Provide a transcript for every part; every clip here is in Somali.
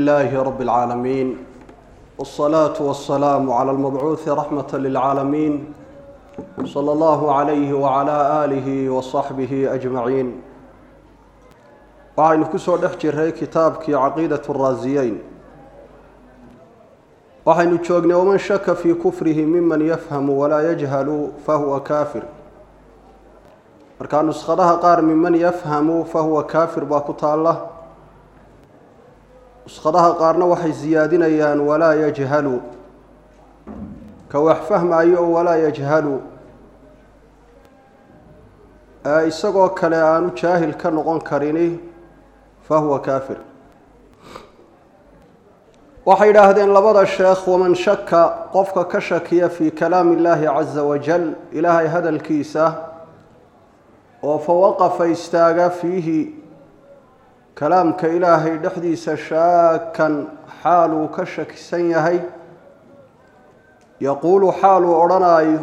لله رب العالمين والصلاة والسلام على المبعوث رحمة للعالمين صلى الله عليه وعلى آله وصحبه أجمعين waxaynu ku soo dhex jiray kitaabkii caqiidatu raasiyeyn waxaynu joognay waman shaka fii kufrihi miman yafhamu walaa yajhalu fahuwa kaafir markaa nuskhadaha qaar miman yafhamu fahuwa kaafir baa ku taalla nuskhadaha qaarna waxay siyaadinayaan walaa yajhalu ka wax fahmaayo oo walaa yajhalu ee isagoo kale aanu jaahil ka noqon karini fahuwa kaafir waxay yidhaahdeen labada sheekh waman shaka qofka ka shakiya fii kalaami illaahi caza wajal ilaahay hadalkiisa oo fawaqafa istaaga fiihi kalaamka ilaahay dhexdiisa shaakan xaaluu ka shakisan yahay yaquulu xaaluu odhanaayo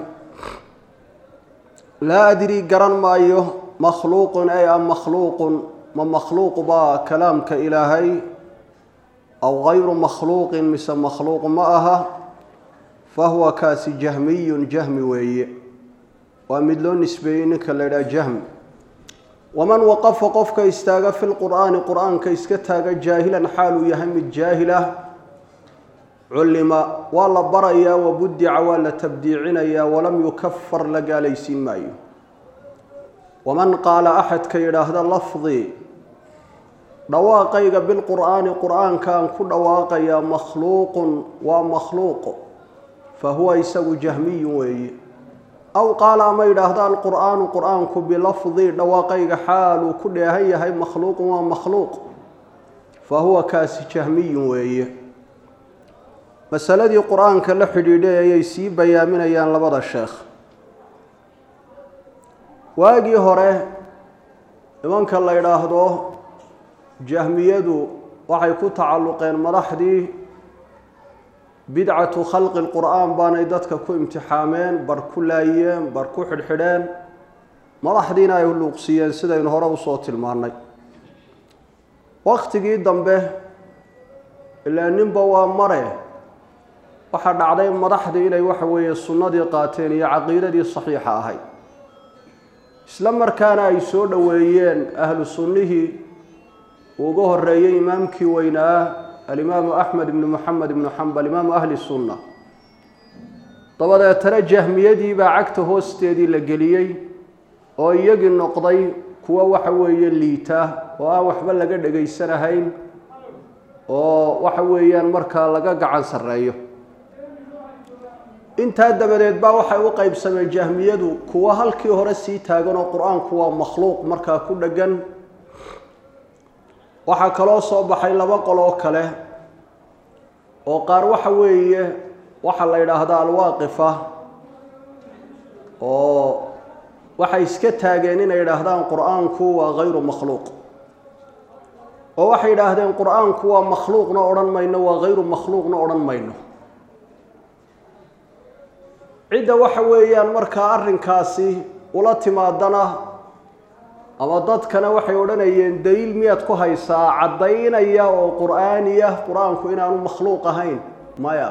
laa adrii garan maayo makhluuqun ay am makhluuqun ma makhluuq baa kalaamka ilaahay aw gayru makhluuqin mise makhluuq ma aha fahuwa kaasi jahmiyun jahmi weeye waa mid loo nisbeeyey ninka la ydhaha jahmi waman waqafa qofka istaaga fi lqur'aani qur-aanka iska taaga jaahilan xaaluu yahay mid jaahil ah cullima waa la barayaa wabudica waa la tabdiicinayaa walam yukafar la gaalaysiin maayo waman qaala axadka yidhaahda lafdii dhawaaqayga bilqur'aani qur'aankaan ku dhawaaqayaa makhluuqun waa makhluuq fa huwa isagu jahmiyun weeye aw qaala ama yidhaahda alqur'aanu qur'aanku bilafdii dhawaaqayga xaaluu ku dheehan yahay makhluuqun waa makhluuq fa huwa kaasi jahmiyun weeye masaladii qur-aanka la xidhiidhay ayay sii bayaaminayaan labada sheekh waagii hore nimanka la yidhaahdo jahmiyadu waxay ku tacalluqeen madaxdii bidcatu khalqi lqur'aan baanay dadka ku imtixaameen bar ku laayeen bar ku xidhxidheen madaxdiina ay luuqsiiyeen sidaynu hore usoo tilmaannay waktigii dambe ilaa ninba waa mare waxaa dhacday madaxdii inay waxa weeye sunnadii qaateen iyo caqiidadii saxiixa ahayd isla markaana ay soo dhoweeyeen ahlu sunnihii uga horeeyey imaamkii weynaa alimaamu axmed ibnu moxamed ibnu xambal imaamu ahli sunna dabadeetana jahmiyadii baa cagta hoosteedii la geliyey oo iyagii noqday kuwa waxa weeye liita oo aan waxba laga dhegaysanahayn oo waxa weeyaan markaa laga gacan sarreeyo intaa dabadeed baa waxay u qeybsameen jahmiyadu kuwa halkii hore sii taagan oo qur-aanku waa makhluuq markaa ku dheggan waxaa kaloo soo baxay laba qoloo kale oo qaar waxa weeye waxaa la yidhaahdaa alwaaqifa oo waxay iska taageen inay yidhaahdaan qur-aanku waa hayru makhluuq oo waxay yidhaahdeen qur-aanku waa makhluuqna odhan mayno waa hayru makhluuqna odhan mayno cidda waxa weeyaan markaa arrinkaasi ula timaadana ama dadkana waxay odhanayeen daliil miyaad ku haysaa caddaynaya oo qur'aaniya qur-aanku inaanu makhluuq ahayn maya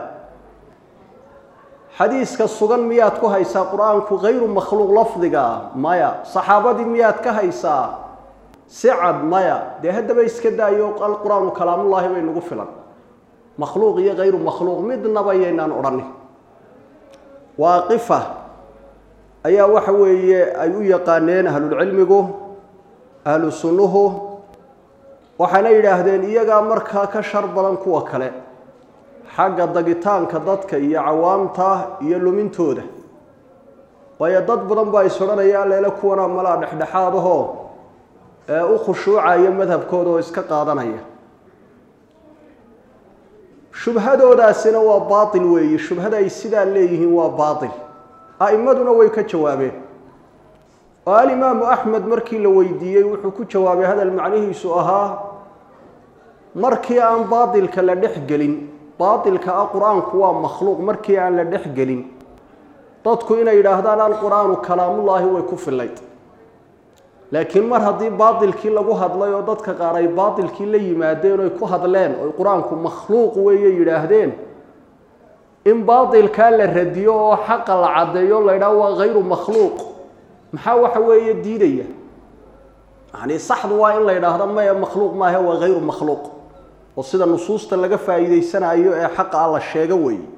xadiiska sugan miyaad ku haysaa qur-aanku hayru makhluuq lafdiga ah maya saxaabadii miyaad ka haysaa si cad maya dee haddaba iska daayo alqur-aanu kalaamullaahi bay nagu filan makhluuq iyo hayru makhluuq midnaba yaynaan odhanin waaqifa ayaa waxa weeye ay u yaqaaneen ahlulcilmigu ahlu sunnuhu waxaana yidhaahdeen iyagaa markaa ka shar badan kuwa kale xagga dagitaanka dadka iyo cawaamta iyo lumintooda waayo dad badan baa is odhanaya alleele kuwana malaa dhexdhexaadahoo ee u khushuucaya madhabkooda oo iska qaadanaya shubhadoodaasina waa baatil weeye shubhada ay sidaa leeyihiin waa baatil a'immaduna way ka jawaabeen oo alimaamu axmed markii la weydiiyey wuxuu ku jawaabay hadal macnihiisu ahaa markii aan baatilka la dhex gelin baatilka ah qur-aanku waa makhluuq markii aan la dhex gelin dadku inay yidhaahdaan alqur-aanu kalaamullaahi way ku fillayd laakiin mar haddii baatilkii lagu hadlay oo dadka qaar ay baatilkii la yimaadeen oy ku hadleen oy qur-aanku makhluuq weeye yidhaahdeen in baatilkaa la radiyo oo xaqa la caddeeyo la ydhaha waa hayru makhluuq maxaa waxa weeye diidaya yani saxdu waa in la yidhaahdo maya makhluuq maahe waa hayru makhluuq oo sida nusuusta laga faa'iideysanayo ee xaqa a la sheego weeye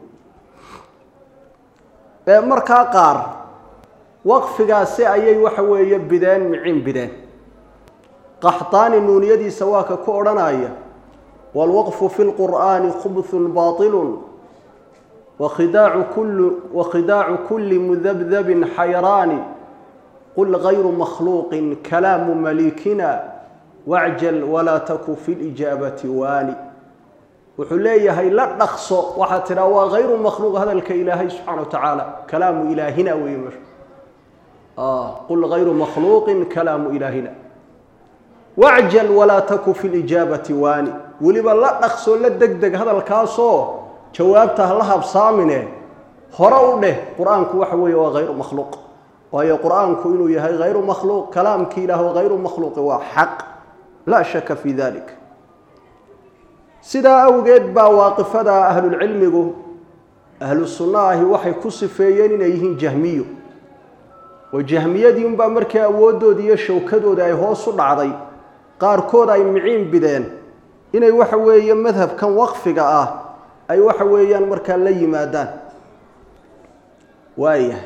ee markaa qaar waqfigaasi ayay waxa weeye bideen micin bideen qaxtaani nuuniyadiisa waa ka ku odhanaya waalwaqfu fi lqur'aani khubthun baatilun wakhidaacu kulli wakhidaacu kulli mudabdabin xayraani qul gayru makhluuqin kalaamu malikina wacjal walaa taku fi lijaabati waani wuxuu leeyahay la dhaqso waxaad tidhaa waa hayru makhluuq hadalka ilaahay subxana wa tacaala kalaamu ilaahina weeye meesha qul gayru makhluuqin kalaamu ilaahina wacjal walaa taku fi lijaabati waani weliba la dhaqso la deg deg hadalkaasoo jawaabta ha la habsaamine hore u dheh qur-aanku waxa weeye waa hayru makhluuq waayo qur-aanku inuu yahay hayru makhluuq kalaamkii ilaah hayru makhluuqi waa xaq laa shaka fi dalik sidaa awgeed baa waaqifada ahlulcilmigu ahlu sunna ahi waxay ku sifeeyeen inay yihiin jahmiyo oo jahmiyadii unbaa markii awooddoodii iyo shawkadooda ay hoos u dhacday qaarkood ay miciin bideen inay waxa weeye madhabkan waqfiga ah ay waxa weeyaan markaa la yimaadaan waayahay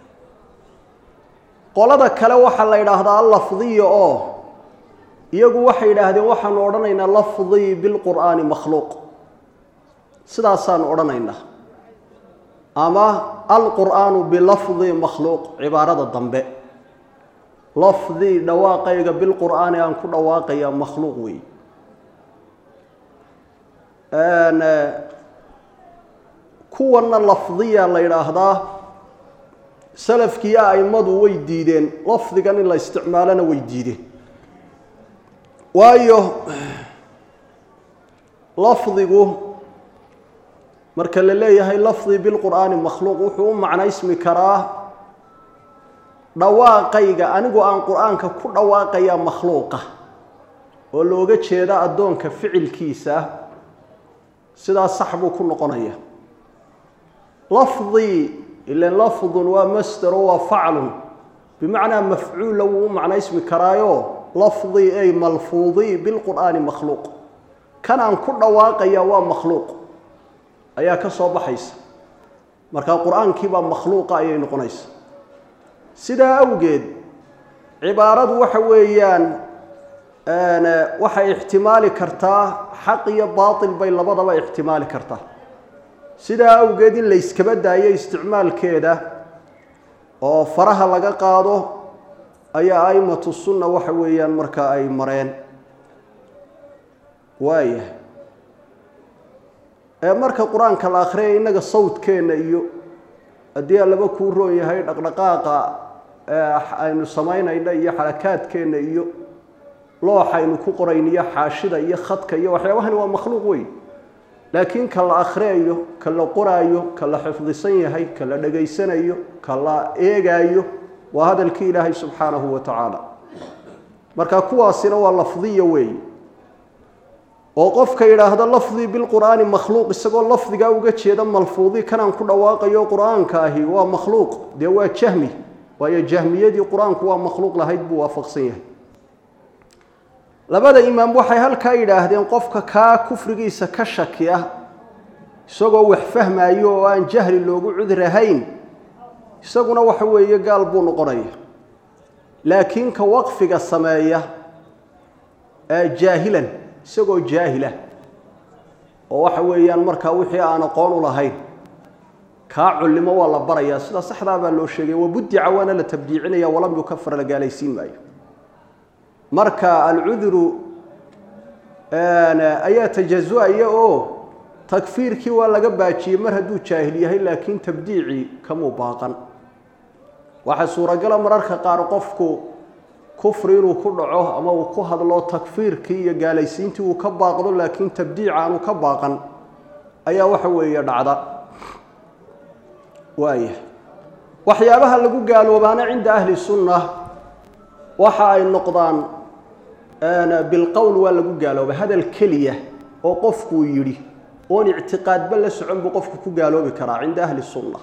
qolada kale waxaa la yidhaahdaa lafdiya oo iyagu waxay yidhaahdeen waxaanu odhanaynaa lafdii bilqur'aani makhluuq sidaasaanu odhanaynaa ama alqur'aanu bilafdi makhluuq cibaarada dambe lafdii dhawaaqayga bilqur'aani aan ku dhawaaqaya makhluuq weey kuwanna lafdiya la yidhaahdaa salafkiiyo a'immadu way diideen lafdigan in la isticmaalona way diideen waayo lafdigu marka la leeyahay lafdi bilqur'aani makhluuq wuxuu u macnaysmi karaa dhawaaqayga anigu aan qur-aanka ku dhawaaqayaa makhluuqa oo looga jeeda addoonka ficilkiisa sidaas sax buu ku noqonaya lafdii ilan lafdun waa masdero waa faclun bimacnaa mafcuulla wuu u macnaysmi karaayo lafdii ay malfuudii bilqur'aani makhluuq kan aan ku dhawaaqaya waa makhluuq ayaa ka soo baxaysa markaa qur-aankii baa makhluuqa ayay noqonaysa sidaa awgeed cibaaradu waxa weeyaan waxay ixtimaali kartaa xaq iyo baatil bay labadaba ixtimaali kartaa sidaa awgeed in la yskaba daayo isticmaalkeeda oo faraha laga qaado ayaa aimatu sunna waxa weeyaan markaa ay mareen waayahay ee marka qur-aanka la akhriyay innaga sawdkeenna iyo haddii allaba kuu roon yahay dhaqdhaqaaqa aynu samaynayna iyo xarakaadkeenna iyo looxaynu ku qorayno iyo xaashida iyo khadka iyo waxyaabahani waa makhluuq weyn laakiin ka la akhriyayo ka la qoraayo ka la xifdisan yahay ka la dhegaysanayo ka la eegaayo waa hadalkii ilaahay subxaanahu wa tacaala marka kuwaasina waa lafdiya weey oo qofka yidhaahda lafdii bilqur'aani makhluuq isagoo lafdigaa uga jeeda malfuudi kanaan ku dhawaaqayo qur-aanka ahi waa makhluuq dee waa jahmi waayo jahmiyadii qur-aanku waa makhluuq lahayd buu waafaqsan yahay labada imaam waxay halkaa yidhaahdeen qofka kaa kufrigiisa ka shaki ah isagoo wax fahmayo oo aan jahli loogu cudurahayn isaguna waxa weeye gaal buu noqonaya laakiin ka waqfiga sameeya ee jaahilan isagoo jaahila oo waxa weeyaan markaa wixii aan aqoon u lahayn kaa cullimo waa la barayaa sida saxdaa baa loo sheegay wabudica waana la tabdiicinaya walam yukafar la gaalaysiin maayo marka alcuduru ayaa tajazu-aya oo takfiirkii waa laga baajiyey mar hadduu jaahil yahay laakiin tabdiicii kamuu baaqan waxaa suuragala mararka qaar qofku kufri inuu ku dhaco ama uu ku hadlo takfiirkii iyo gaalaysiintii uu ka baaqdo laakiin tabdiic aanu ka baaqan ayaa waxa weeye dhacda waaya waxyaabaha lagu gaaloobaana cinda ahli sunna waxa ay noqdaan bilqowl waa lagu gaaloobay hadal keliya oo qofkuu yidhi oon ictiqaadba la socon buu qofku ku gaaloobi karaa cinda ahli sunna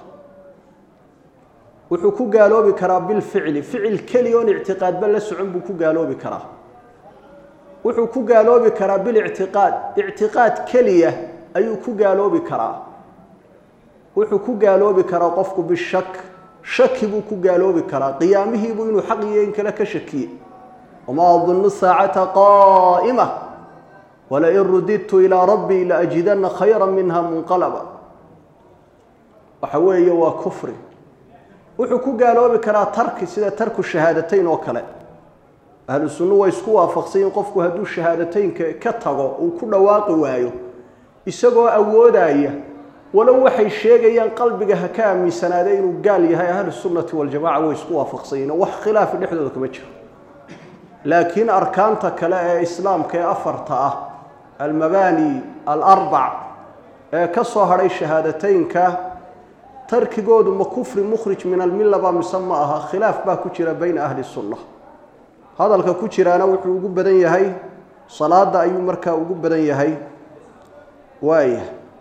wuxuu ku gaaloobi karaa bilficli ficil keliya oon ictiqaadba la socon buu ku gaaloobi karaa wuxuu ku gaaloobi karaa bilictiqaad ictiqaad keliya ayuu ku gaaloobi karaa wuxuu ku gaaloobi karaa qofku bishak shaki buu ku gaaloobi karaa qiyaamihiibuu inuu xaq iyo in kale ka shakiye wamaa adunnu saacata qaa'ima walain rudidtu ilaa rabbii laajidana khayra minha munqalaba waxa weeye waa kufri wuxuu ku gaaloobi karaa tarki sida tarku shahaadateyn oo kale ahlu sunnu way isku waafaqsayin qofku hadduu shahaadateynka ka tago uu ku dhawaaqi waayo isagoo awoodaya walow waxay sheegayaan qalbiga ha ka aaminsanaade inuu gaal yahay ahlu sunnati waljamaca way isku waafaqsayiin oo wax khilaafi dhexdooda kama jiro laakiin arkaanta kale ee islaamka ee afarta ah almabaani alarbac ee ka soo hadhay shahaadateynka tarkigoodu ma kufri mukhrij min almillaba mise ma aha khilaaf baa ku jira bayna ahli sunna hadalka ku jiraana wuxuu ugu badan yahay salaada ayuu markaa ugu badan yahay waaya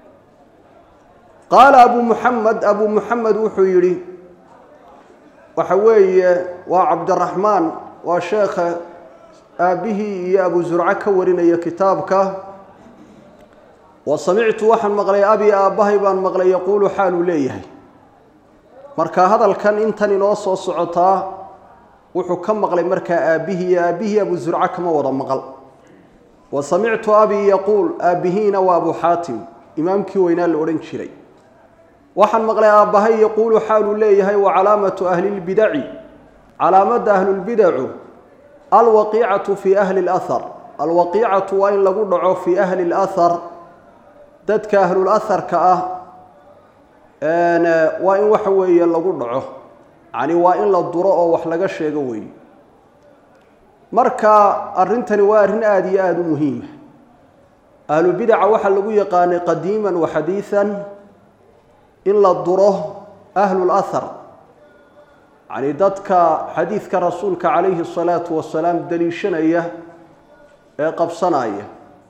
qaala abu muxamed abu muxamed wuxuu yidhi waxa weeye waa cabdiraxmaan waa sheekha aabbihii iyo abu zurco ka warinaya kitaabka wa samictu waxaan maqlay abi aabbahay baan maqlay yaquulu xaaluu leeyahay marka hadalkan intan inoo soo socotaa wuxuu ka maqlay markaa aabbihii iyo aabbihii abu zurco kama wada maqal wa samictu abii yaquul aabbihiina waa abu xaatim imaamkii weynaa la odhan jiray waxaan maqlay aabbahay yaquulu xaaluu leeyahay wa calaamatu ahlilbidaci calaamadda ahlulbidacu alwaqiicatu fii ahli lahar alwaqiicatu waa in lagu dhaco fii ahli lahar dadka ahlulaharka ah waa in waxa weeye lagu dhaco yani waa in la duro oo wax laga sheego weeye marka arrintani waa arrin aada iyo aada u muhiima ahlubidaca waxaa lagu yaqaanay qadiiman wa xadiidan in la duro ahlulahar yani dadka xadiidka rasuulka calayhi الsalaatu wasalaam daliishanaya ee qabsanaya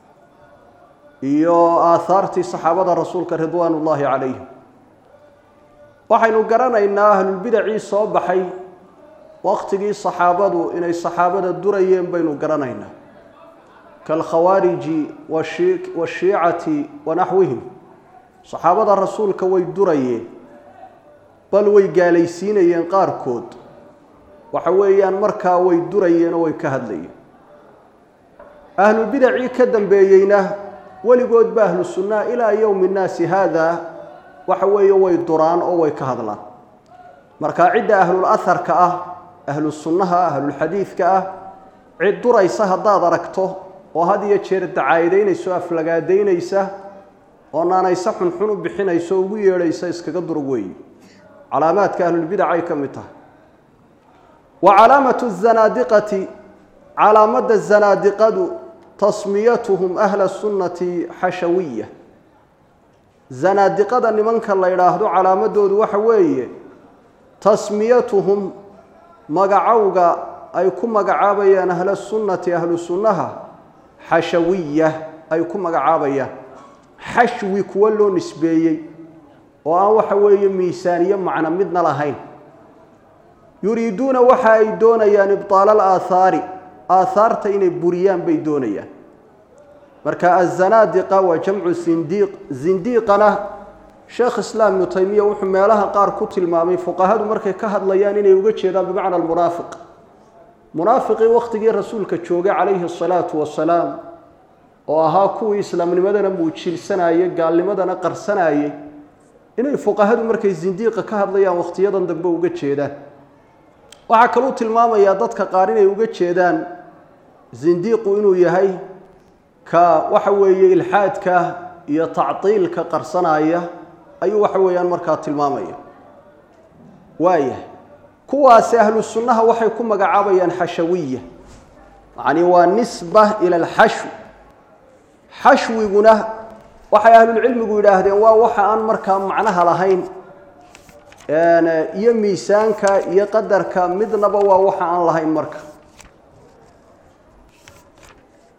iyo aahaartii saxaabada rasuulka ridwaan ullaahi calayhim waxaynu garanaynaa ahlulbidacii soo baxay waqtigii saxaabadu inay saxaabada durayeen baynu garanaynaa kaalkhawaariji washiicati wa naxwihim saxaabada rasuulka way durayeen bal way gaalaysiinayeen qaarkood waxa weeyaan markaa way durayeen oo way ka hadlayeen ahlubidacii ka dambeeyeyna weligoodba ahlu sunnaha ilaa yowmi nnaasi haada waxa weeye way duraan oo way ka hadlaan marka cidda ahlul aharka ah ahlu sunnaha ahlulxadiidka ah cid duraysa haddaad aragto oo had iyo jeer dacaayidaynayso aflagaadaynaysa oo naanayse xunxun u bixinayso o ugu yeedhaysa iskaga durug weeye calaamaadka ahlulbidac ay ka mid tahay wa calaamatu zanaadiqati calaamadda zanaadiqadu tasmiyatuhum ahla sunnati xashawiya zanaadiqada nimanka la yidhaahdo calaamadoodu waxa weeye tasmiyatuhum magacowga ay ku magacaabayaan ahla sunnati ahlu sunnaha xashawiya ay ku magacaabayaan xashwi kuwa loo nisbeeyey oo aan waxa weeye miisaaniyo macno midna lahayn yuriiduuna waxa ay doonayaan ibtaala alaahaari aahaarta inay buriyaan bay doonayaan marka azanaadiqa waa jamcu zindiiq zindiiqana sheekh islaam ibnu taymiya wuxuu meelaha qaar ku tilmaamay fuqahadu markay ka hadlayaan inay uga jeedaan bimacna almunaafiq munaafiqii wakhtigii rasuulka joogay calayhi asalaatu wasalaam oo ahaa kuwii islaamnimadana muujilsanayey gaalnimadana qarsanayey inay fuqahadu markay zindiiqa ka hadlayaan wakhtiyadan dambe uga jeedaan waxaa kaluu tilmaamayaa dadka qaar inay uga jeedaan zindiiqu inuu yahay ka waxa weeye ilxaadka iyo tactiilka qarsanaya ayuu waxa weeyaan markaa tilmaamaya waaya kuwaasi ahlu sunnaha waxay ku magacaabayaan xashawiya yacni waa nisba ila alxashw xashwiguna waxay ahlulcilmigu yidhaahdeen waa waxa aan markaa macnaha lahayn iyo miisaanka iyo qadarka midnaba waa waxa aan lahayn marka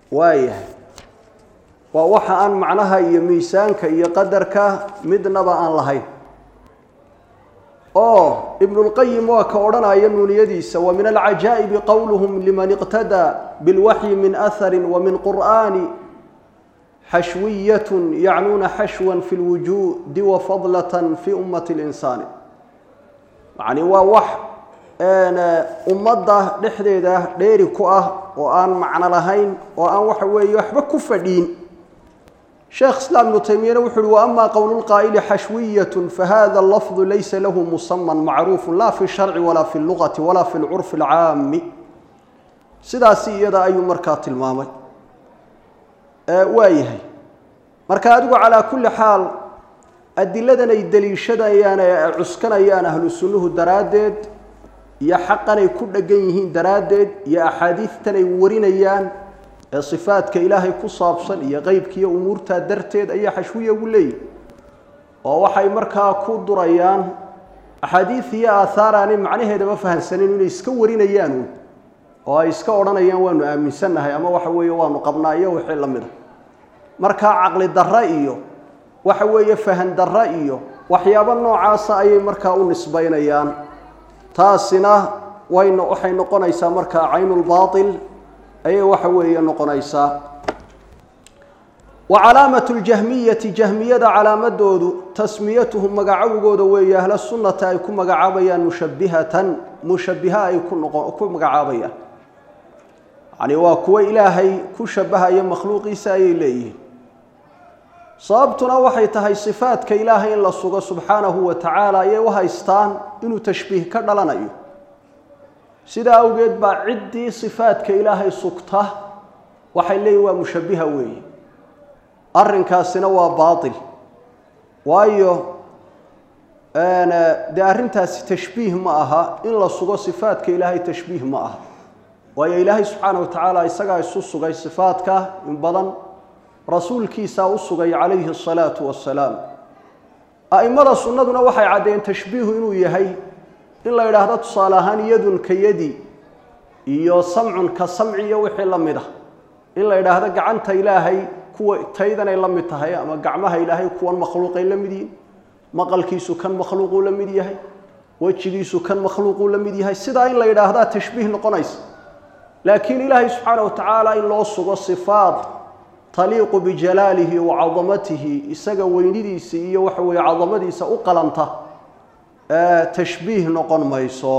waayahay waa waxa aan macnaha iyo miisaanka iyo qadarka midnaba aan lahayn oo ibnulqayim waa ka odhanaya nuuniyadiisa wa min alcajaa'ibi qowluhum liman iqtadaa bilwaxyi min ahari wa min qur'aani xashwiyatun yacnuuna xashwan fi lwujuudi wa fadlatan fi ummati linsaani yacni waa wax ummadda dhexdeeda dheeri ku ah oo aan macno lahayn oo aan waxa weeye waxba ku fadhiin sheekh islaam ibnu taymiyana wuxu uhi wa ama qowlu lqaa'ili xashwiyatun fahada lafdu laysa lahu musaman macruufu la fi sharci walaa fi lugati walaa fi lcurfi alcaami sidaasi iyada ayuu markaa tilmaamay waa yahay marka adigu calaa kulli xaal adiladan ay deliishadayaan ee ay cuskanayaan ahlu sunnuhu daraaddeed iyo xaqan ay ku dhegan yihiin daraaddeed iyo axaadiidtan ay warinayaan ee sifaadka ilaahay ku saabsan iyo qeybkiiyo umuurtaa darteed ayaa xashwiya ugu leeyihi oo waxay markaa ku durayaan axaadiid iyo aathaar aanay macnaheedaba fahamsanin inay iska warinayaan oo ay iska odhanayaan waanu aaminsannahay ama waxa weeye waanu qabnaa iyo wixii la mida markaa caqli darra iyo waxa weeye fahan darra iyo waxyaabo noocaasa ayay markaa u nisbaynayaan taasina wayna waxay noqonaysaa markaa caynulbaatil ayay waxa weeye noqonaysaa wa calaamatu ljahmiyati jahmiyada calaamadoodu tasmiyatuhum magacawgooda weeye ahla sunnata ay ku magacaabayaan mushabbihatan mushabbiha ay ku noqo ku magacaabayaan yacni waa kuwo ilaahay ku shabbahaya makhluuqiisa ayay leeyihiin sababtuna waxay tahay sifaadka ilaahay in la sugo subxaanahu wa tacaala ayay u haystaan inuu tashbiih ka dhalanayo sidaa awgeed baa ciddii sifaadka ilaahay sugta waxay leeyihin waa mushabbiha weeye arrinkaasina waa baatil waayo dee arrintaasi tashbiih ma aha in la sugo sifaadka ilaahay tashbiih ma aha waayo ilaahay subxaana wa tacaala isagaa isu sugay sifaadka in badan rasuulkiisaa u sugay calayhi asalaatu wassalaam a'immada sunnaduna waxay caddeeyeen tashbiihu inuu yahay in la yidhaahdo tusaale ahaan yadun ka yadi iyo samcun ka samci iyo wixii la mid ah in la yidhaahdo gacanta ilaahay kuwa taydanay la mid tahay ama gacmaha ilaahay kuwan makhluuqay la mid yihiin maqalkiisu kan makhluuquu la mid yahay wejigiisu kan makhluuquu la mid yahay sidaa in la yidhaahdaa tashbiih noqonaysa laakiin ilaahay subxaana wa tacaala in loo sugo sifaad taliiqu bijalaalihi wa cadamatihi isaga weynidiisa iyo waxa weeye cadamadiisa u qalanta tashbiih noqon mayso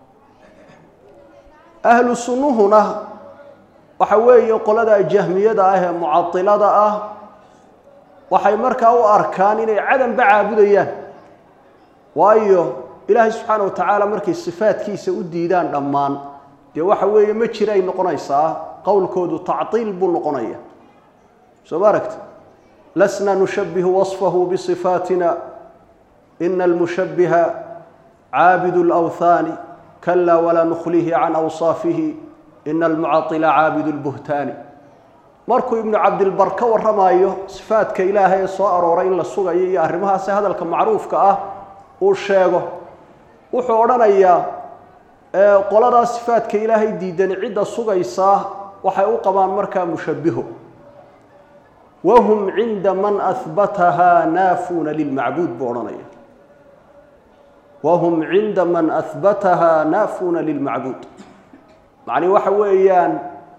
ahlu sunnuhuna waxa weeye qolada jahmiyada ah ee mucailada ah waxay markaa u arkaan inay cadanba caabudayaan waayo ilaahay subxaana wa tacaala markay sifaadkiisa u diidaan dhammaan dee waxa weeye ma jiray noqonaysaa qowlkoodu tactiil buu noqonaya soo ma aragta lasna nushabbihu wasfahu bisifaatina ina almushabbiha caabidu lawthaani kala walaa nukhlihi can awsaafihi ina almucaila caabidu lbuhtaani markuu ibnu cabdilbar ka warramaayo sifaadka ilaahay ee soo arooray in la sugayo iyo arrimahaasi hadalka macruufka ah uu sheego wuxuu odhanayaa qoladaa sifaadka ilaahay diidan cidda sugaysaa waxay u qabaan markaa mushabbiho wahum cinda man ahbatahaa naafuuna lilmacbuud buu odhanaya wahum cinda man ahbatahaa naafuuna lilmacbuud macnii waxa weeyaan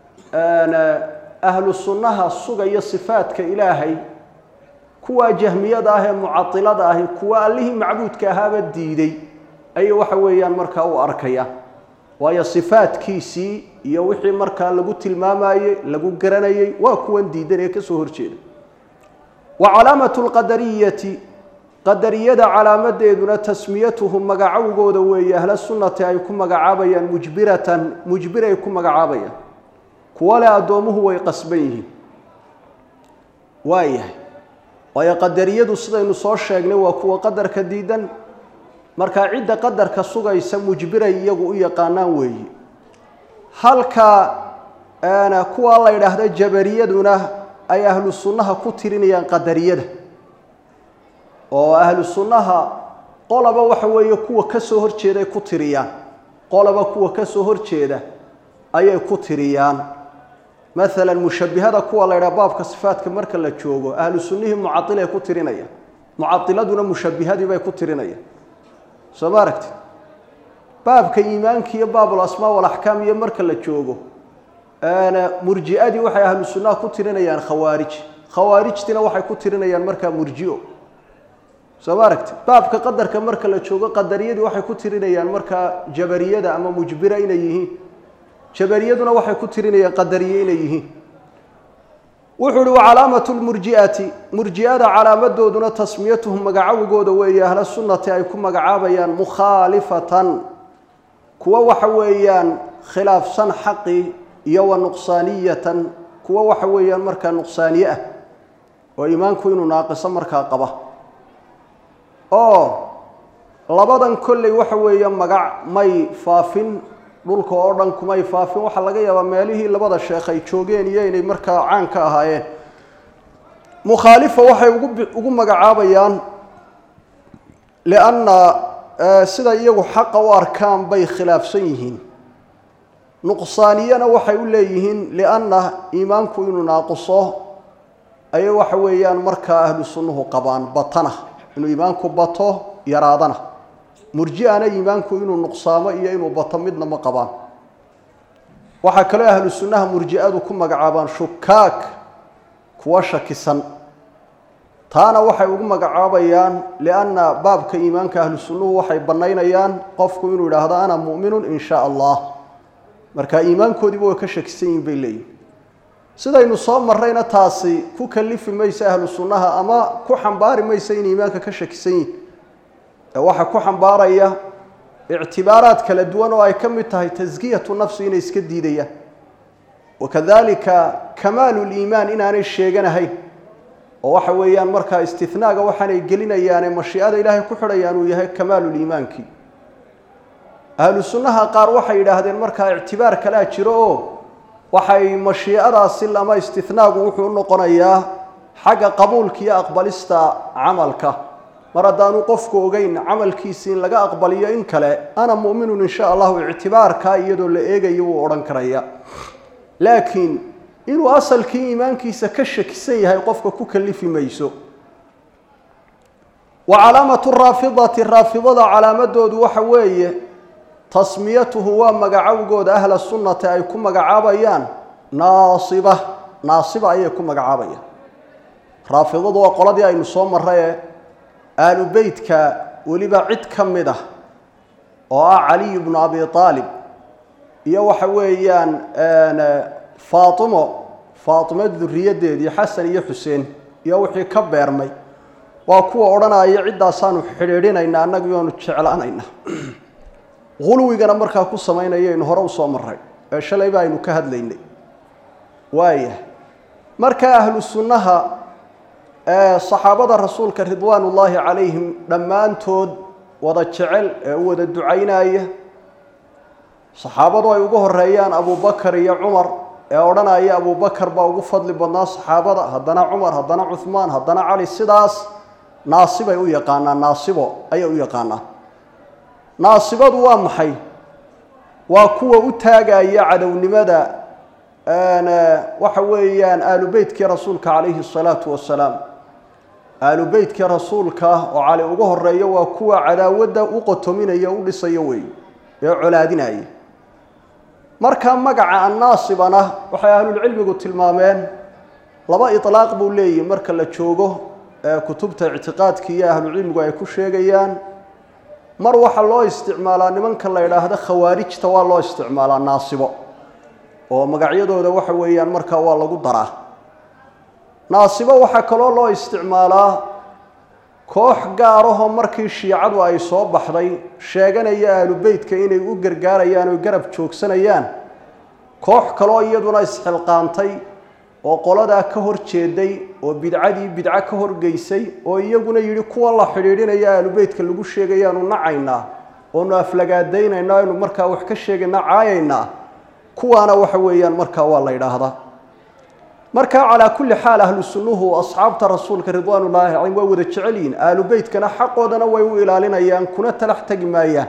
ahlu sunnaha sugaya sifaadka ilaahay kuwaa jahmiyada ah ee mucailada ahi kuwa allihii macbuudka ahaaba diiday ayay waxa weeyaan markaa u arkaya waayo sifaadkiisii iyo wixii markaa lagu tilmaamayey lagu garanayey waa kuwan diidan ee ka soo horjeeda wa calaamatu lqadariyati qadariyada calaamadeeduna tasmiyatuhum magacowgooda weeye ahla sunnati ay ku magacaabayaan mujbiratan mujbir ay ku magacaabayaan kuwa le addoomuhu way qasban yihiin waa yahay waayo qadariyadu sidaynu soo sheegnay waa kuwa qadarka diidan markaa cidda qadarka sugaysa mujbiray iyagu u yaqaanaan weeye halka kuwa la yidhaahda jabariyaduna ay ahlu sunnaha ku tirinayaan qadariyada oo ahlu sunnaha qolaba waxa weeye kuwa ka soo horjeeday ku tiriyaan qolaba kuwa ka soo horjeeda ayay ku tiriyaan maalan mushabihada kuwa la ydhaha baabka sifaatka marka la joogo ahlu sunnihii mucailay ku tirinaya mucailaduna mushabihadii bay ku tirinaya soo ma aragti baabka iimaanka iyo baabul asmaa walaxkaam iyo marka la joogo murji'adii waxay ahlu sunnaha ku tirinayaan khawaarij khawaarijtina waxay ku tirinayaan markaa murjio soo ma aragti baabka qadarka marka la joogo qadariyadii waxay ku tirinayaan markaa jabariyada ama mujbira inay yihiin jabariyaduna waxay ku tirinayaan qadariye inay yihiin wuxuu uhi wacalaamatu lmurji'ati murji'ada calaamadooduna tasmiyatuhum magacawigooda weeye ahla sunnati ay ku magacaabayaan mukhaalifatan kuwa waxa weeyaan khilaafsan xaqi iyo wa nuqsaaniyatan kuwa waxa weeyaan markaa nuqsaaniye ah oo iimaanku inuu naaqiso markaa qaba oo labadan kolley waxa weeye magac may faafin dhulka oo dhan kumay faafin waxaa laga yaabaa meelihii labada sheekh ay joogeen iyo inay markaa caan ka ahaayeen mukhaalifa waxay ugu ugu magacaabayaan lianna sida iyagu xaqa u arkaan bay khilaafsan yihiin nuqsaaniyana waxay u leeyihiin lianna iimaanku inuu naaquso ayay waxa weeyaan markaa ahlu sunnuhu qabaan batana inuu iimaanku bato yaraadana murji'ana iimaanku inuu nuqsaamo iyo inuu bato midna ma qabaan waxaa kaloo ahlu sunnaha murji'adu ku magacaabaan shukaak kuwa shakisan taana waxay ugu magacaabayaan lianna baabka iimaanka ahlu sunnuhu waxay bannaynayaan qofku inuu yidhaahdo ana mu'minun in shaa allah marka iimaankoodiiba way ka shakisan yihin bay leeyihin sidaynu soo marrayna taasi ku kalifi maysa ahlu sunnaha ama ku xambaari maysa in iimaanka ka shakisan yihin ee waxaa ku xambaaraya ictibaaraad kala duwan oo ay ka mid tahay taskiyatu nafsi inay iska diidayaan wakadalika kamaalu liimaan inaanay sheeganahayn oo waxa weeyaan markaa istinaaga waxaanay gelinayaane mashiicada ilaahay ku xidhayaan uu yahay kamaaluliimaankii ahlu sunnaha qaar waxay yidhaahdeen markaa ictibaar kalea jiro oo waxay mashiicadaasi ama istinaagu wuxuu u noqonayaa xagga qabuulka iyo aqbalista camalka mar haddaanu qofku ogeyn camalkiisi in laga aqbaliyo in kale ana mu'minun in sha allahu ictibaarkaa iyadoo la eegayo wuu odhan karaya laakiin inuu asalkii iimaankiisa ka shakisan yahay qofka ku kalifi mayso wa calaamatu raafidati raafidada calaamadoodu waxa weeye tasmiyatuhu waa magacawgooda ahla sunnati ay ku magacaabayaan naasiba naasiba ayay ku magacaabayaan raafidadu waa qoladii aynu soo marraye aalu beytka weliba cid ka mid ah oo ah caliy bnu abi aalib iyo waxa weeyaan faatimo faatimo duriyadeedii xasan iyo xuseen iyo wixii ka beermay waa kuwa odhanaya ciddaasaanu xidhiidhinayna annagu yoanu jeclaanayna hulwigana markaa ku samaynayaynu hore usoo maray ee shalayba aynu ka hadlaynay waaya markaa ahlu sunnaha saxaabada rasuulka ridwaan ullaahi calayhim dhammaantood wada jecel ee u wada ducaynaya saxaabadu ay ugu horeeyaan abubakar iyo cumar ee odhanaya abubakar baa ugu fadli badnaa saxaabada haddana cumar haddana cuhmaan haddana cali sidaas naasibay u yaqaanaan naasibo ayay u yaqaanaan naasibadu waa maxay waa kuwa u taagaya cadownimada waxa weeyaan aalu beytkii rasuulka calayhi الsalaatu wasalaam aalu beytkii rasuulka oo cali uga horeeyo waa kuwa cadaawadda u qotominaya u dhisayo wey ee colaadinaya markaa magaca annaasibana waxay ahlulcilmigu tilmaameen laba iطlaaq buu leeyihi marka la joogo ee kutubta ictiqaadki iyo ahlucilmigu ay ku sheegayaan mar waxaa loo isticmaalaa nimanka la idhaahdo khawaarijta waa loo isticmaalaa naasibo oo magacyadooda waxa weeyaan markaa waa lagu daraa naasibo waxaa kaloo loo isticmaalaa koox gaarahoo markii shiicadu ay soo baxday sheeganaya ahlu beytka inay u gargaarayaan oo garab joogsanayaan koox kaloo iyaduna isxilqaantay oo qoladaa ka hor jeeday oo bidcadii bidco ka horgeysay oo iyaguna yidhi kuwan la xidhiidhinaya ahlu beytka lagu sheegayaanu nacaynaa oonu aflagaadaynayna aynu markaa wax ka sheegaynaa caayaynaa kuwaana waxa weeyaan markaa waa la yidhaahdaa marka calaa kulli xaal ahlu sunnuhu asxaabta rasuulka ridwaan ullaahi calayhim waa wada jecel yihin ahlu beytkana xaqoodana way u ilaalinayaan kuna talax tegi maayaan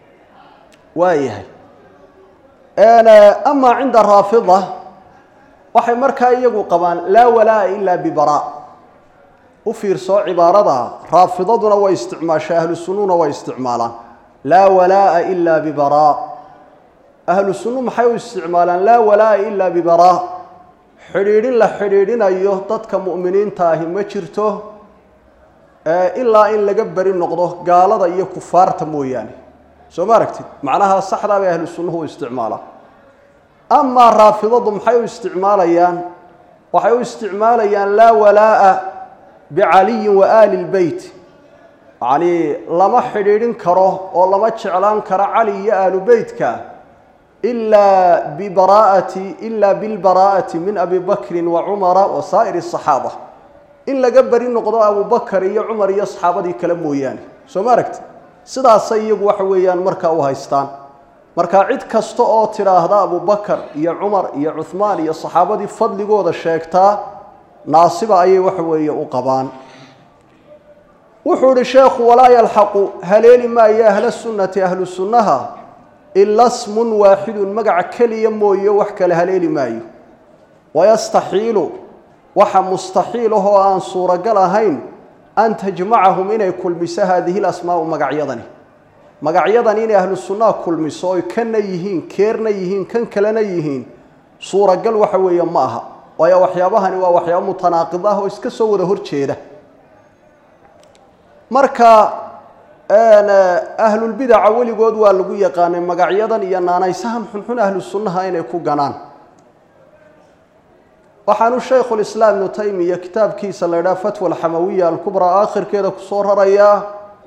waayahay amaa cinda raafida waxay markaa iyagu qabaan laa walaa'a ilaa bibaraa u fiirsoo cibaarada raafidaduna way isticmaashaa ahlu sunnuna way isticmaalaan laa walaa'a ilaa bibaraa ahlu sunnu maxay u isticmaalaan laa walaa'a ilaa bibaraa xidhiidhin la xidhiidhinayo dadka mu'miniinta ahi ma jirto ilaa in laga beri noqdo gaalada iyo kufaarta mooyaane soo ma aragtid macnaha saxdaa bay ahlu sunnuhu u isticmaalaan amaa raafidadu maxay u isticmaalayaan waxay u isticmaalayaan laa walaa'a bicaliyin wa aali lbeyt yacnii lama xidhiidhin karo oo lama jeclaan karo cali iyo aalu beytka ilaa bibaraa'ati ilaa bilbaraa'ati min abi bakrin wa cumara wa saa'iri asaxaaba in laga beri noqdo abubakar iyo cumar iyo saxaabadii kale mooyaane soo ma aragti sidaasay iyagu waxa weeyaan markaa u haystaan marka cid kasta oo tidhaahda abubakar iyo cumar iyo cuhmaan iyo saxaabadii fadligooda sheegtaa naasiba ayay waxa weeye u qabaan wuxuu ihi sheekhu walaa yalxaqu haleeli maayo ahla sunnati ahlu sunnaha ila smun waaxidun magaca keliya mooye wax kale haleeli maayo wayastaxiilu waxa mustaxiil ah oo aan suuragal ahayn an tajmacahum inay kulmiso haadihi lasmaau magacyadani magacyadan inay ahlu sunnaha kulmiso oy kanna yihiin keerna yihiin kan kalena yihiin suuragal waxa weeye ma aha waayo waxyaabahani waa waxyaabo mutanaaqid ah oo iska soo wada horjeeda marka ahlulbidaca weligood waa lagu yaqaanay magacyadan iyo naanaysahan xunxun ahlu sunnaha inay ku ganaan waxaanu shaykhulislaam ibnu taymiya kitaabkiisa la idhaha fatwa alxamawiya alkubraa aakhirkeeda kusoo rarayaa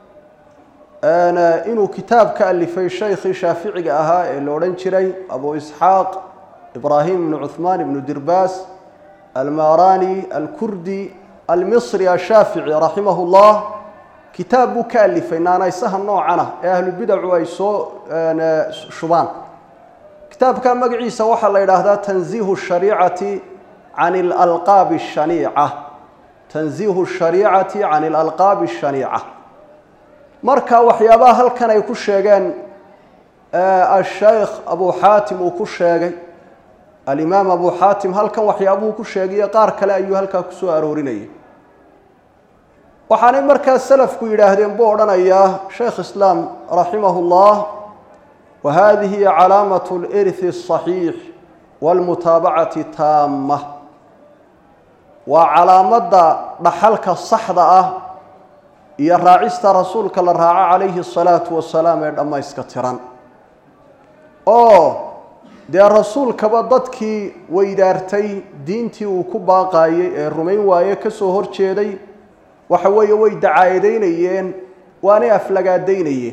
inuu kitaab ka alifay shaykhii shaaficiga ahaa ee la odhan jiray abu isxaaq ibraahim ibnu cuhmaan ibnu dirbaas almarani alkurdi almisri ashaafici raximahu llah kitaab buu ka alifay naanaysaha noocana ee ahlubidacu ay soo shubaan kitaabka magaciisa waxaa la yidhaahdaa tanziihu shariicati can ilalqaabi ashaniica tanziihu shariicati can ilalqaabi ashaniica marka waxyaabaha halkan ay ku sheegeen ashaykh abu xaatim uu ku sheegay alimaam abu xaatim halkan waxyaabuhu ku sheegayo qaar kale ayuu halkaa ku soo aroorinayay waxaanay markaa salafku yidhaahdeen buu odhanayaa shaykh islaam raximahu llah wa hadihi calaamaة اlirhi الصaxiix wاlmutaabacati taama waa calaamadda dhaxalka saxda ah iyo raacista rasuulka la raaco calayhi الsalaatu wasalaam ee dhammayska tiran oo dee rasuulkaba dadkii weydaartay diintii uu ku baaqaayey ee rumayn waaye ka soo hor jeeday waxa weeye way dacaayadaynayeen waanay aflagaadaynayeen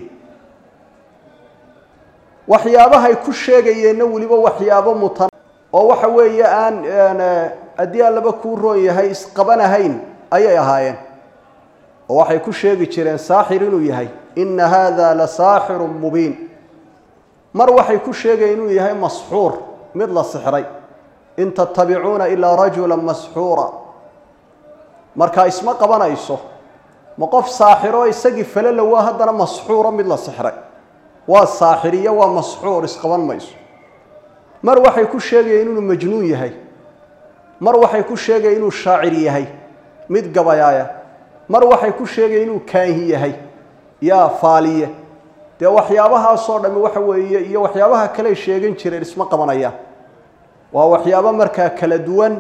waxyaabahay ku sheegayeenna weliba waxyaabo mutan oo waxa weeye aan haddii allaba kuu roon yahay isqabanahayn ayay ahaayeen oo waxay ku sheegi jireen saaxir inuu yahay ina hada la saaxiru mubiin mar waxay ku sheegayeen inuu yahay masxuur mid la sixray in tattabicuuna ilaa rajula masxuura markaa isma qabanayso ma qof saaxiro isagii falala waa haddana masxuuro mid la sixray waa saaxiriyo waa masxuur isqaban mayso mar waxay ku sheegayeen inuu majnuun yahay mar waxay ku sheegayeen inuu shaacir yahay mid gabayaaya mar waxay ku sheegayeen inuu kaahi yahay yaa faaliye dee waxyaabahaasoo dhami waxa weeye iyo waxyaabaha kaley sheegan jireen isma qabanayaan waa waxyaabo markaa kala duwan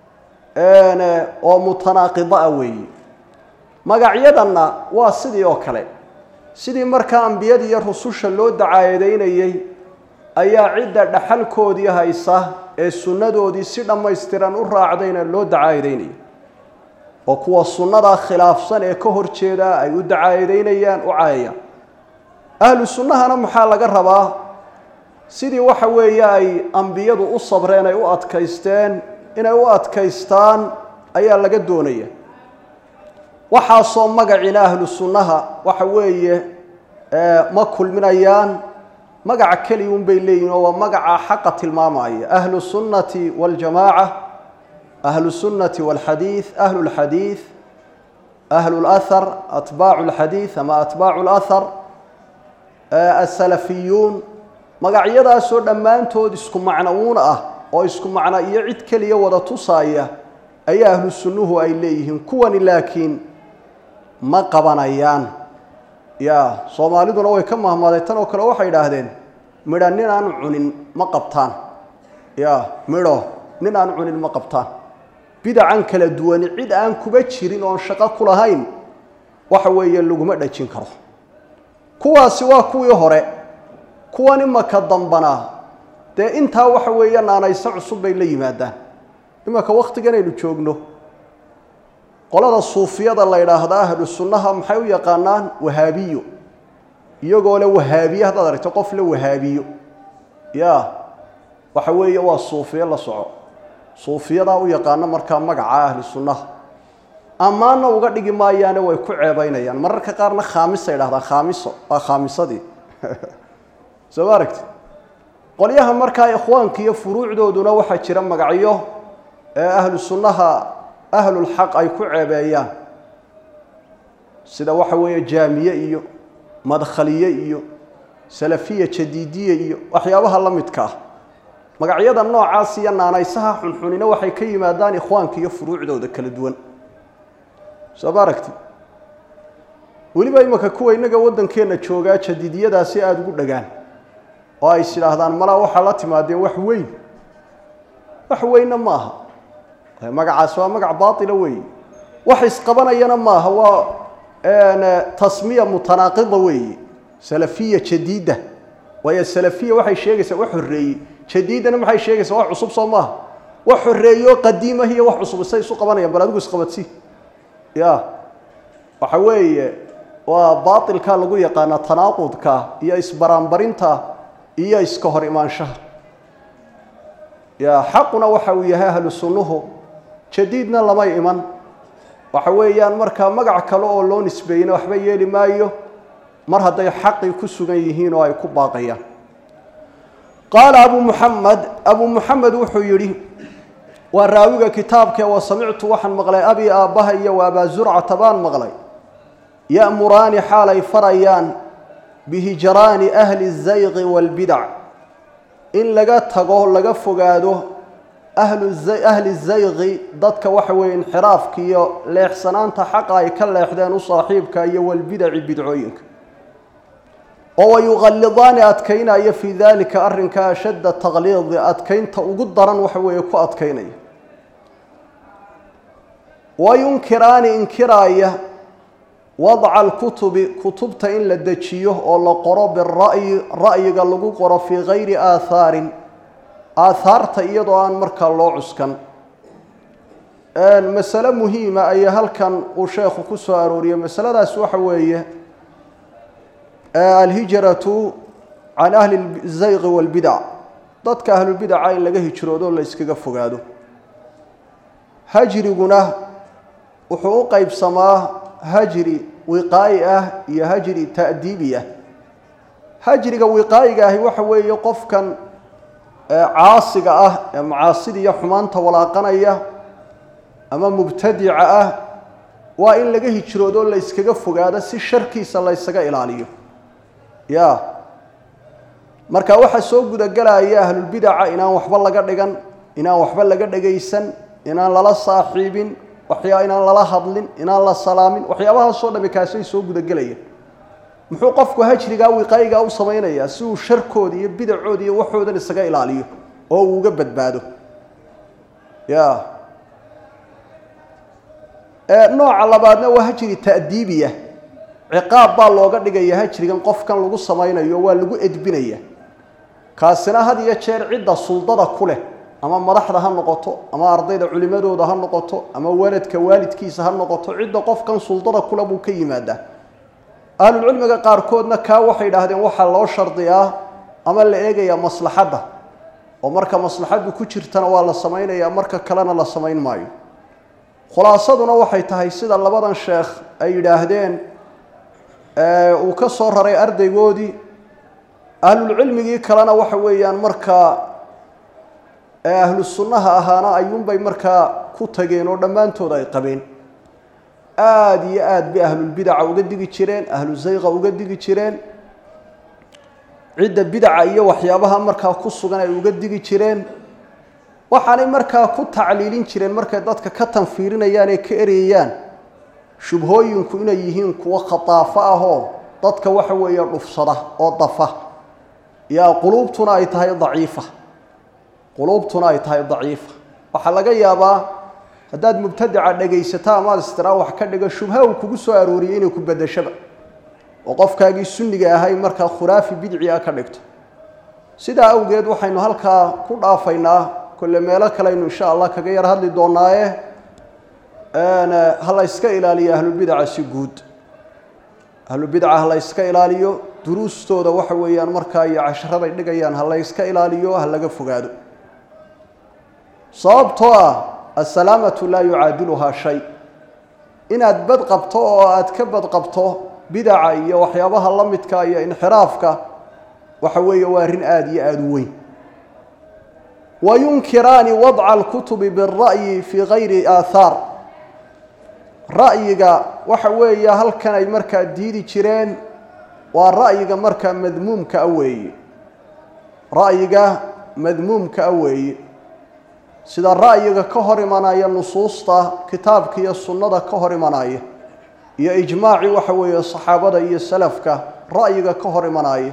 oo mutanaaqida ah weeye magacyadanna waa sidii oo kale sidii markaa ambiyada iyo rususha loo dacaayadaynayey ayaa cidda dhaxalkoodii haysa ee sunnadoodii si dhammaystiran u raacdayna loo dacaayadaynaya oo kuwa sunnadaa khilaafsan ee ka hor jeeda ay u dacaayadaynayaan u caayayaan ahlu sunnahana maxaa laga rabaa sidii waxa weeye ay ambiyadu u sabreen ay u adkaysteen inay u adkaystaan ayaa laga doonaya waxaasoo magacina ahlu sunnaha waxa weeye ma kulminayaan magaca keliya un bay leeyihin oo waa magaca xaqa tilmaamaya ahlu sunnati waljamaaca ahlu sunnati walxadiid ahlu lxadiid ahlu lahar atbaacu lxadiid ama atbaacu lahar asalafiyuun magacyadaasoo dhammaantood isku macno uun ah oo isku macna iyo cid keliya wada tusaaya ayaa ahlu sunnuhu ay leeyihiin kuwani laakiin ma qabanayaan ya soomaaliduna way ka mahmaday tan oo kale waxay idhaahdeen midha nin aan cunin ma qabtaan ya midho nin aan cunin ma qabtaan bidacan kala duwani cid aan kuba jirin oon shaqo ku lahayn waxa weeye laguma dhajin karo kuwaasi waa kuwii hore kuwan imaka dambana dee intaa waxa weeye naanayso cusub bay la yimaadaan imaka wakhtiganaynu joogno qolada suufiyada la yidhaahda ahlu sunnaha maxay u yaqaanaan wahaabiyo iyagoo le wahaabiye haddaad aragto qof le wahaabiyo ya waxa weeye waa suufiye la soco suufiyadaa u yaqaano markaa magaca ahlu sunnaha ammaanna uga dhigi maayaane way ku ceebaynayaan mararka qaarna khaamisa yidhahdaan khaamiso waa khaamisadii soo ma aragti qolyaha markaa ikhwaanka iyo furuucdooduna waxaa jira magacyo ee ahlu sunnaha ahlulxaq ay ku ceebeeyaan sida waxa weeye jaamiye iyo madkhaliye iyo salafiya jadiidiye iyo waxyaabaha la midka ah magacyada noocaas iyo naanaysaha xunxunina waxay ka yimaadaan ikhwaanka iyo furuucdooda kala duwan soo ma aragti weliba imaka kuwa innaga waddankeenna joogaa jadiidiyadaasi aada ugu dhagaan oo ay is idhaahdaan malaa waxaa la timaadeen wax weyn wax weynna ma aha magacaas waa magac baatila weeye wax isqabanayana maaha waa tasmiya mutanaaqida weeye salafiya jadiida waayo salafiya waxay sheegaysaa wax horreeyey jadiidana maxay sheegaysaa wax cusub soo maaha wax horreeyo qadiimah iyo wax cusub isay isu qabanayaan bal adigu isqabadsii ya waxa weeye waa baatilka lagu yaqaana tanaaqudka iyo isbaraanbarinta iyo iska hor imaanshaha ya xaquna waxa uu yahay ahlu sunnuhu jadiidna lama iman waxa weeyaan markaa magac kale oo loo nisbeeyena waxba yeeli maayo mar hadday xaqii ku sugan yihiin oo ay ku baaqayaan qaala abu muxamed abu muxamed wuxuu yidhi waa raawiga kitaabkee wa samictu waxaan maqlay abi aabbaha iyo wa abaa zurcata baan maqlay ya'muraani xaalay farayaan bihijraani ahli zayqi waalbidac in laga tago laga fogaado ahli zayqi dadka waxa weeye inxiraafka iyo leexsanaanta xaqa ay ka leexdeen u saaxiibka iyo walbidaci bidcooyinka oo wayuqallidaani adkaynaya fii dalika arrinka ashadda taqliidi adkaynta ugu daran waxa weeye ku adkaynaya wayunkiraani inkiraaya wadca alkutubi kutubta in la dejiyo oo la qoro bira'yi ra'yiga lagu qoro fii gayri aathaarin aathaarta iyadoo aan markaa loo cuskan masale muhiima ayaa halkan uu sheekhu ku soo arooriyey masaladaas waxa weeye alhijratu can ahli zayqi waalbidac dadka ahlulbidaca in laga hijroodo o la yskaga fogaado hajriguna wuxuu u qeybsamaa hajri wiqaayi ah iyo hajri ta'diibi ah hajriga wiqaayiga ahi waxa weeye qofkan caasiga ah ee macaasida iyo xumaanta walaaqanaya ama mubtadica ah waa in laga hijroodo la yskaga fogaado si sharkiisa la ysaga ilaaliyo ya marka waxaa soo gudagelaya ahlulbidaca inaan waxba laga dhigan inaan waxba laga dhagaysan inaan lala saaxiibin waxyaa inaan lala hadlin inaan la salaamin waxyaabahaasoo dhami kaasay soo gudagelaya muxuu qofku hajrigaa wiqaayigaa u samaynayaa si uu sharkooda iyo bidacooda iyo waxoodan isaga ilaaliyo oo uu uga badbaado ya nooca labaadna waa hajri ta'diibiya ciqaab baa looga dhigaya hajrigan qofkan lagu samaynayo waa lagu edbinaya kaasina had iyo jeer cidda suldada ku leh ama madaxda ha noqoto ama ardayda culimadooda ha noqoto ama waladka waalidkiisa ha noqoto cidda qofkan suldada kule buu ka yimaadaa ahlulcilmiga qaarkoodna kaa waxay idhaahdeen waxaa loo shardiyaa ama la eegayaa maslaxadda oo marka maslaxaddu ku jirtana waa la samaynayaa marka kalena la samayn maayo khulaasaduna waxay tahay sida labadan sheekh ay yidhaahdeen uu ka soo raray ardaygoodii ahlulcilmigii kalena waxa weeyaan markaa ahlu sunnaha ahaana ayuunbay markaa ku tageen oo dhammaantood ay qabeen aada iyo aad bay ahlulbidaca uga digi jireen ahlu zayqa uga digi jireen cidda bidaca iyo waxyaabaha markaa ku sugan ay uga digi jireen waxaanay markaa ku tacliilin jireen markay dadka ka tanfiirinayaan ee ka ereyayaan shubhooyinku inay yihiin kuwo khataafo ahoo dadka waxa weeye dhufsada oo dafa yaa quluubtuna ay tahay daciifa quluubtuna ay tahay daciifa waxaa laga yaabaa haddaad mubtadica dhegaysato amaad istiraa wax ka dhigo shubha uu kugu soo arooriyey inay ku bedashaba oo qofkaagii sunniga ahay markaa khuraafi bidci ah ka dhigto sidaa awgeed waxaynu halkaa ku dhaafaynaa kolle meelo kaleaynu insha allah kaga yar hadli doonaaye ha la yska ilaaliyo ahlulbidaca si guud ahlulbidaca ha la yska ilaaliyo duruustooda waxa weeyaan markaa iyo casharaday dhigayaan ha la yska ilaaliyo ha laga fogaado sababtoo ah assalaamatu laa yucaadiluhaa shay inaad bad qabto oo aad ka bad qabto bidaca iyo waxyaabaha la midka iyo inxiraafka waxa weeye waa arrin aada iyo aada u weyn wayunkiraani wadca alkutubi bira'yi fii gayri aathaar ra'yiga waxa weeye halkan ay markaa diidi jireen waa ra'yiga markaa madmuumka a weeye ra'yiga madmuumka a weeye sida ra'yiga ka hor imanaya nusuusta kitaabka iyo sunnada ka hor imanaya iyo ijmaacii waxa weeye saxaabada iyo salafka ra'yiga ka hor imanaya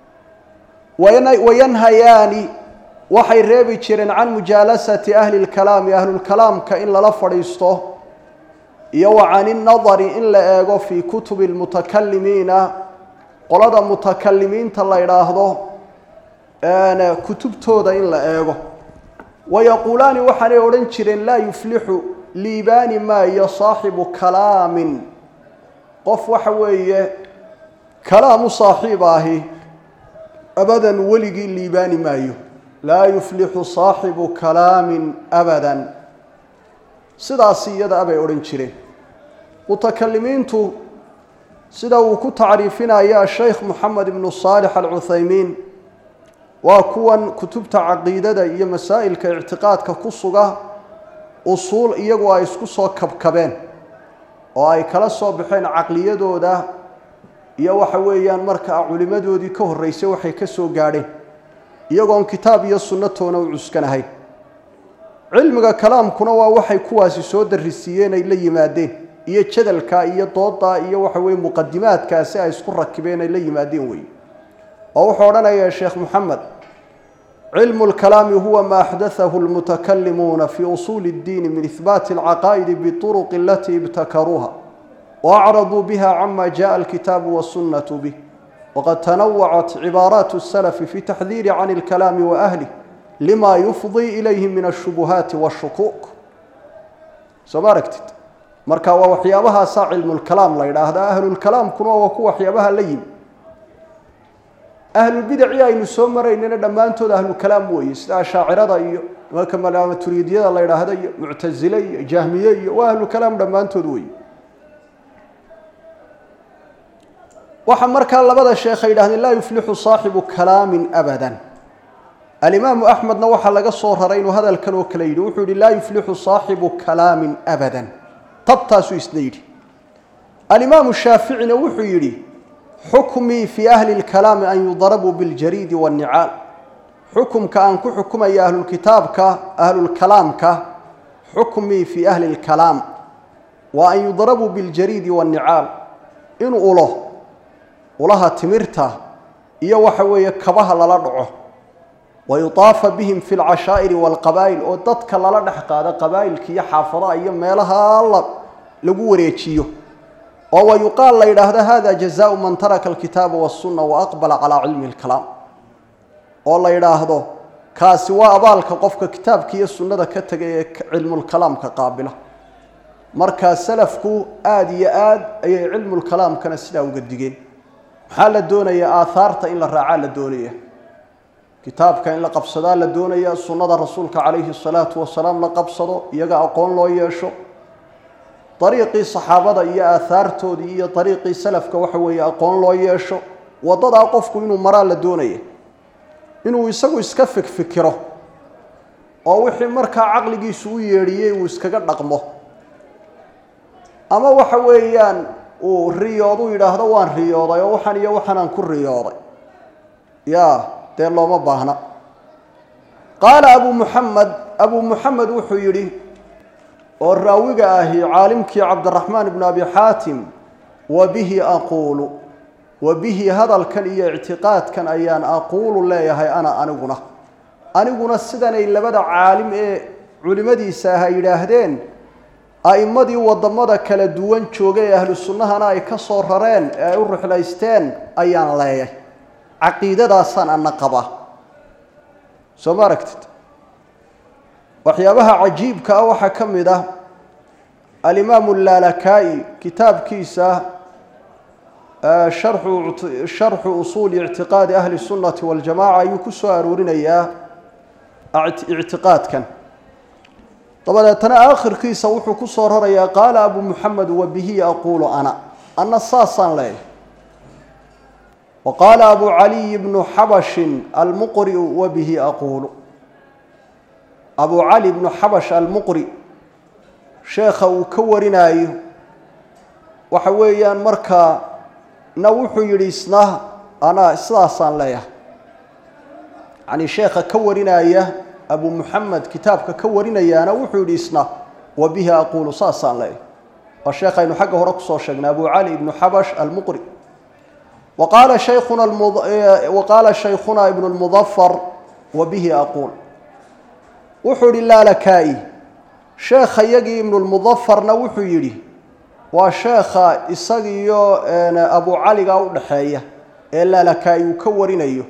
wayanhayaani waxay reebi jireen can mujaalasati ahli lkalaami ahlulkalaamka in lala fadhiisto iyo wa can innadari in la eego fii kutubi lmutakalimiina qolada mutakalimiinta la idhaahdo kutubtooda in la eego wayaquulaani waxaanay odhan jireen laa yuflixu liibaani maayo saaxibu kalaamin qof waxa weeye kalaamu saaxiib ahi abadan weligii liibaani maayo laa yuflixu saaxibu kalaamin abadan sidaasi iyada abay odhan jireen mutakalimiintu sida uu ku tacriifinaya sheikh moxamed ibnu saalix alcuthaymiin waa kuwan kutubta caqiidada iyo masaa'ilka ictiqaadka ku suga usuul iyagu ay isku soo kabkabeen oo ay kala soo baxeen caqliyadooda iyo waxa weeyaan markaa culimmadoodii ka horreysay waxay ka soo gaadheen iyagoon kitaab iyo sunnatoona u cuskanahayn cilmiga kalaamkuna waa waxay kuwaasi soo darrisiiyeen ay la yimaadeen iyo jadalka iyo dooda iyo waxa weye muqadimaadkaasi ay isku rakibeen ay la yimaadeen weeye oo wuxuu odhanaya sheekh moxamed cilmu lkalaami huwa ma axdathahu lmutakalimuuna fi usuuli اddiini min ihbaati alcaqaa'idi bituruqi alatii ibtakaruuha waacraduu biha cama jaءa alkitaabu wasunnatu bih waqad tanawacat cibaaraat الsalafi fi taxdiiri can اlkalaami waahlih lima yufdii ilayhi min ashubuhaati wاshukuuk soo ma aragtid marka waa waxyaabahaasaa cilmulkalaam la yidhaahdaa ahlulkalaamkuna waa ku waxyaabaha la yimi ahlulbidacii aynu soo maraynana dhammaantood ahlukalaam weeye sida ashaacirada iyo imanka malamaturiidyada la yidhaahda iyo muctasile iyo jahmiye iyo waa ahlukalaam dhammaantood weeye waxaa markaa labada sheekh ay yidhahdeen laa yuflixu saaxibu kalaamin abadan alimaamu axmedna waxaa laga soo raray inuu hadalkan oo kale yidhi wuxuu yihi laa yuflixu saaxibu kalaamin abadan tabtaasuu isna yidhi alimaamu shaaficina wuxuu yidhi xukmii fii ahli lkalaami an yudarabuu biljariidi waannicaal xukumka aan ku xukumaya ahlulkitaabka ahlulkalaamka xukmii fii ahli lkalaam waa an yudarabuu biljariidi waannicaal in ulo ulaha timirta iyo waxa weeye kabaha lala dhaco wayutaafa bihim fi lcashaa'iri waalqabaa'il oo dadka lala dhex qaado qabaa'ilka iyo xaafadaha iyo meelaha la lagu wareejiyo oo wayuqaal la yidhaahdo hada jazaau man taraka alkitaaba wasunna waaqbala calaa cilmi lkalaam oo la yidhaahdo kaasi waa abaalka qofka kitaabka iyo sunnada ka tegay ee cilmulkalaamka qaabila markaa salafku aada iyo aad ayay cilmulkalaamkana sidaa uga digeen maxaa la doonayaa aathaarta in la raacaa la doonaya kitaabka in la qabsadaa la doonaya sunnada rasuulka calayhi salaatu wasalaam la qabsado iyaga aqoon loo yeesho dariiqii saxaabada iyo aahaartoodii iyo dariiqii salafka waxa weeye aqoon loo yeesho waddadaa qofku inuu maraa la doonaya inuu isagu iska fikfikiro oo wixii markaa caqligiisu u yeedhiyey uu iskaga dhaqmo ama waxa weeyaan uu riyoodu yidhaahdo waan riyooday oo waxaan iyo waxaanaan ku riyooday ya dee looma baahna qaala abu muxamed abu muxamed wuxuu yidhi oo raawiga ahi caalimkii cabdiraxmaan ibnu abi xaatim wa bihi aquulu wa bihi hadalkan iyo ictiqaadkan ayaan aquulu leeyahay ana aniguna aniguna sidanay labada caalim ee culimmadiisa ah ay yidhaahdeen a'immadii waddamada kala duwan joogay ee ahlu sunnahana ay ka soo rareen ee ay u ruxlaysteen ayaan leeyahay caqiidadaasaan ana qabaa soo ma aragtid waxyaabaha cajiibka ah waxaa ka mid ah alimaamu laalakaa'i kitaabkiisa sharxu usuuli ictiqaadi ahli sunnati waljamaca ayuu ku soo aroorinayaa ictiqaadkan dabadeetana aakhirkiisa wuxuu ku soo rarayaa qaala abu muxamed wa bihi aquulu ana ana saasaan leeyahay wa qaala abu caliy bnu xabashin almuqri'u wa bihi aquulu abu cali bnu xabash almuqri sheekha uu ka warinaayo waxa weeyaan markaa na wuxuu yidhi isna anaa sidaasaan leeyahay yacnii sheekha ka warinaya abu muxamed kitaabka ka warinayaana wuxuu yidhi isna wa bihi aquulu saasaan leeyahay waa sheekhaynu xagga hore kusoo sheegnay abu cali ibnu xabash almuqri wa qaala shaykhuna wa qaala shaykhuna ibnu lmudafar wa bihi aquul wuxuu yidhi laalakaa'i sheekha yagii ibnulmudafarna wuxuu yidhi waa sheekha isagiiyo abu caliga u dhaxeeya ee laalakaa'i uu ka warinayo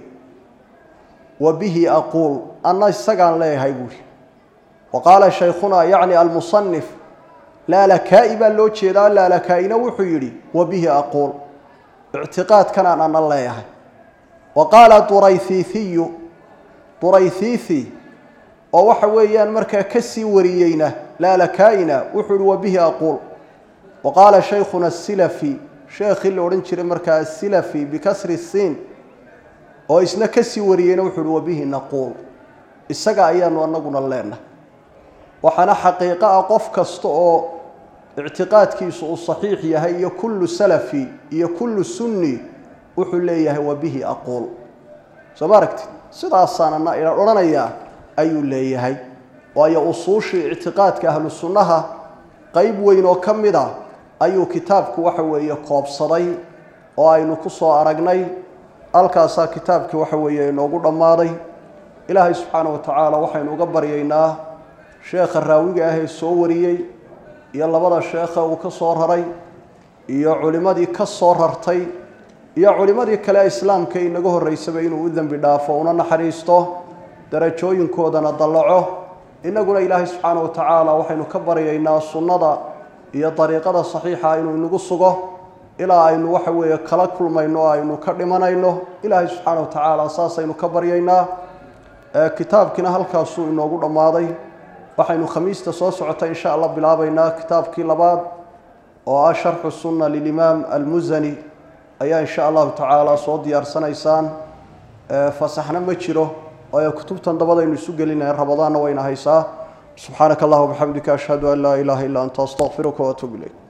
wa bihi aquul anna isagaan leeyahay buuhi wa qaala shaykhuna yacni almusanif laalakaa'i baa loo jeedaa laalakaa'ina wuxuu yidhi wa bihi aquul ictiqaadkanaan ana leeyahay wa qaala durayhiihiyu durayhiihi oo waxa weeyaan markaa ka sii wariyeyna laalakaa'ina wuxuu yihi wa bihi aquul wa qaala shaykhuna asilafi sheekhii la odhan jiray markaa asilafi bikasri siin oo isna ka sii wariyeyna wuxuu yihi wa bihi naquul isaga ayaanu anaguna leenahay waxaana xaqiiqo ah qof kasta oo ictiqaadkiisu uu saxiix yahay iyo kullu salafi iyo kullu sunni wuxuu leeyahay wa bihi aquul soo ma aragtid sidaasaanana ila odhanayaa ayuu leeyahay waayo usuushii ictiqaadka ahlu sunnaha qeyb weyn oo ka mid a ayuu kitaabku waxa weeye koobsaday oo aynu ku soo aragnay halkaasaa kitaabkii waxa weeye inoogu dhammaaday ilaahay subxaana wa tacaala waxaynu uga baryaynaa sheekha raawiga ah ee soo wariyey iyo labada sheekha uu ka soo raray iyo culimmadii ka soo rartay iyo culimmadii kale islaamka inaga horreysaba inuu u dembi dhaafo una naxariisto darajooyinkoodana dallaco innaguna ilaahay subxaana wa tacaala waxaynu ka baryaynaa sunnada iyo dariiqada saxiixa inuu inagu sugo ilaa aynu waxa weeye kala kulmayno o aynu ka dhimanayno ilaahay subxaana wa tacaala saasaynu ka baryaynaa kitaabkiina halkaasuu inoogu dhammaaday waxaynu khamiista soo socota insha allah bilaabaynaa kitaabkii labaad oo ah sharxu sunna lilimaam almusani ayaa insha allahu tacaala soo diyaarsanaysaan fasaxna ma jiro waayo kutubtan dabadaynu isu gelinaya rabadaanna wayna haysaa subxaanaka allahuma bxamdika ashhadu an laa ilaaha illa anta astaqfiruka waatuub ilayk